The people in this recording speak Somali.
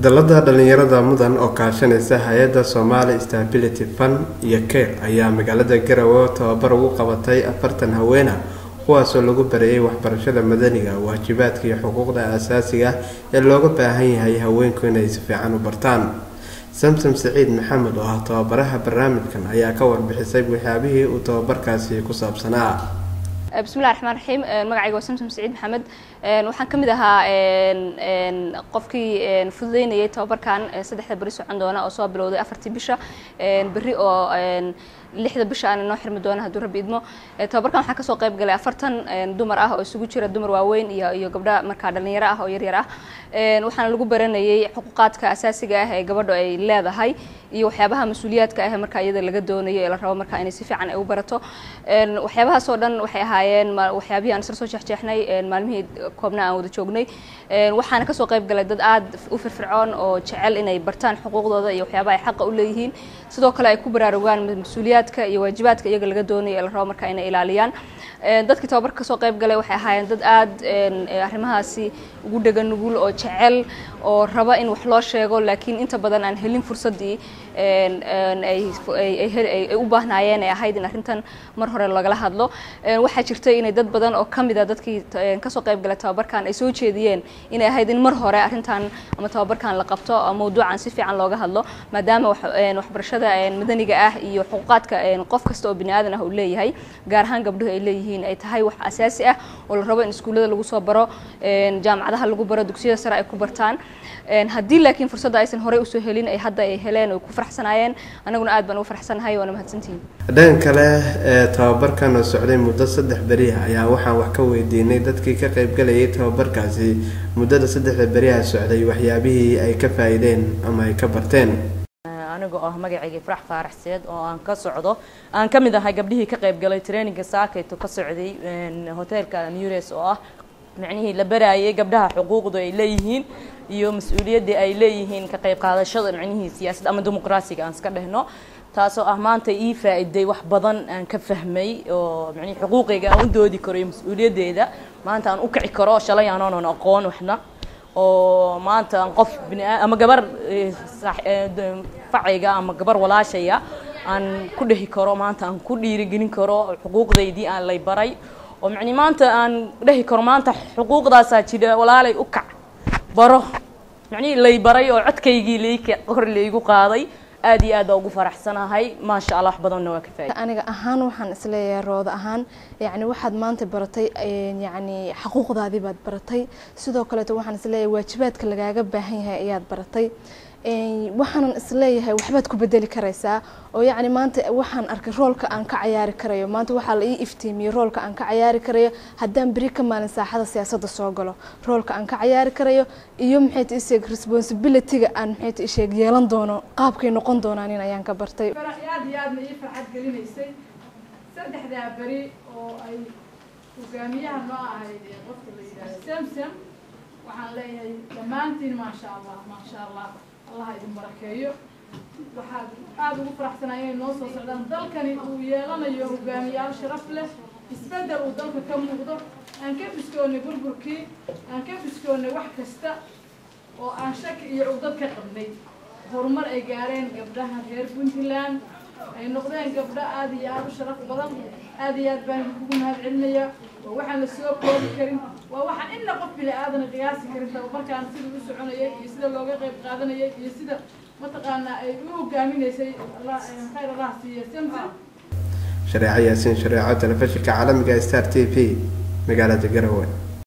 dalada dhalinyarada mudan oo kaashanaysa hay-adda somali stability fund iyo care ayaa magaalada garowe tababar ugu qabatay afartan haweena kuwaasoo lagu bareeyay waxbarashada madaniga waajibaadka iyo xuquuqda aasaasiga ah ee looga baahan yahay haweenku inay si fiican u bartaan samsom saciid maxamed oo ah tababaraha barnaamijkan ayaa ka warbixisay waxyaabihii uu tababarkaasi ku saabsanaa bismillahi raxmaan raxiim magacayga waa samsom saciid maxamed waxaan ka mid ahaa qofkii fududeynayay tababarkan saddexda beri socon doona oo soo bilowday afartii bisha berri oo lixda bisha aana noo xirmi doona hadduu rabbi idmo tababarkan waxaa kasoo qayb galay afartan dumar ah oo isugu jira dumar waaweyn iyo iyo gabdha markaa dhalinyaro ah oo yaryar ah waxaana lagu baranayay xuquuqaadka asaasiga ah ee gabadhu ay leedahay iyo waxyaabaha mas-uuliyaadka ah markaa iyada laga doonayo ee la rabo markaa inay si fiican ay u barato waxyaabahaas oo dhan waxay ahaayeen waxyaabihii aan isla soo jeexjeexnay maalmihii koobna aan wada joognay waxaana kasoo qayb galay dad aad u firfircoon oo jecel inay bartaan xuquuqdooda iyo waxyaabaha ay xaqa u leeyihiin sidoo kale ay ku baraarugaan mas-uuliyaadka iyo waajibaadka iyaga laga doonayo ee la rabo markaa inay ilaaliyaan dadkii tababarka kasoo qayb galay waxay ahaayeen dad aad arrimahaasi ugu dhega nugul oo jecel oo raba in wax loo sheego laakiin inta badan aan helin fursaddii ay u baahnaayeen ee ahayd in arrintan mar hore lagala hadlo waxaa jirtay inay dad badan oo kamid a dadkii kasoo qayb galay tababarkan ay soo jeediyeen inay ahayd in mar hore arrintan ama tababarkan la qabto mawduucan si fiican looga hadlo maadaama waxbarashada madaniga ah iyo xuquuqaadka qof kasta oo bini aadan ah uu leeyahay gaar ahaan gabdhuhu ay leeyihiin ay tahay wax asaasi ah oo la rabo in iskuullada lagu soo baro jaamacadaha lagu baro dugsiyada sare ay ku bartaan haddii laakiin fursadda aysan horey usoo helin ay hadda ay heleen oo ku faraxsanaayeen anaguna aad baan ugu faraxsanahay waana mahadsantihiin dhan kale ee tababarkan oo socday muddo saddex beriha ayaa waxaan wax ka weydiinay dadkii ka qaybgalayay tababarkaasi muddada saddexda beriha socday waxyaabihii ay ka faa-iideen ama ay ka barteen anigoo ah magacayga farax faaraxseed oo aan ka socdo aan ka mid ahay gabdhihii ka qayb galay traininga saakayto ka socday hoteelka nures oo ah macnihii la baraayay gabdhaha xuquuqda ay leeyihiin iyo mas-uuliyaddii ay leeyihiin ka qayb qaadashada macnihii siyaasadda ama dimuqraasiga aan iska dhehno taasoo ah maanta ii faa-iday wax badan aan ka fahmay oo macnihi xuquuqayga aan u doodi karo iyo mas-uuliyaddeeda maanta aan u kici karo shalay aanoonan aqoon waxna oo maanta aan qof bina ama gabar facayga ama gabar walaashaya aan ku dhehi karo maanta aan ku dhiirigelin karo xuquuqdaydii aan lay baray oo macni maanta aan dhehi karo maanta xuquuqdaasaa jira walaalay u kac baro macnihii lay baray oo codkaygii layka kor laygu qaaday aad iyo aad baa ugu faraxsanahay maasha allah wax badanna waa ka faaida aniga ahaan waxaan isleeyahay rooda ahaan yacni waxaad maanta baratay yacni xaquuqdaadii baad baratay sidoo kaleeto waxaan isleeyahay waajibaadka lagaaga baahan yahay ayaad baratay waxaanan isleeyahay waxbaad ku bedeli karaysaa oo yacni maanta waxaan arkay roolka aan ka cayaari karayo maanta waxaa la ii iftiimiyey roolka aan ka cayaari karayo haddaan beri ka maalin saaxada siyaasadda soo galo roolka aan ka cayaari karayo iyo maxay ta isheeg responsibilityga aan maxay ta isheeg yeelan doono qaabkay noqon doonaan in ayaan ka bartay aad iyo aadna ii farxad gelinaysay saddexdaa beri oo ay hogaamiyaha noo ahayd qofka la yidhahdo samsam waxaan leeyahay dhammaantiin maasha allah maasha allah allah idin barakeeyo waxaad aada ugu faraxsanaa inay noo soo socdaan dalkani uu yeelanayo hogaamiyaal sharaf leh isbeddel uu dalka ka muuqdo aan ka biskoonnay burburkii aan ka biskoonnay wax kasta oo aan shaki iyo cugdad ka qabnay horumar ay gaareen gabdhaha reer puntland ay noqdeen gabdho aada iyo aada u sharaf badan aada iyo aad baan kugu mahad celinayaa waa waxaan la soo koobi karin waa waxaan inna qof bini aadana qiyaasi karin tababarkaan sida u soconayay iyo sida looga qayb qaadanayay iyo sida mataqaanaa ay u hogaaminaysay khayr allah siiya samsam shareeco yaasiin shareeco telefishinka caalamiga star t v magaalada garowe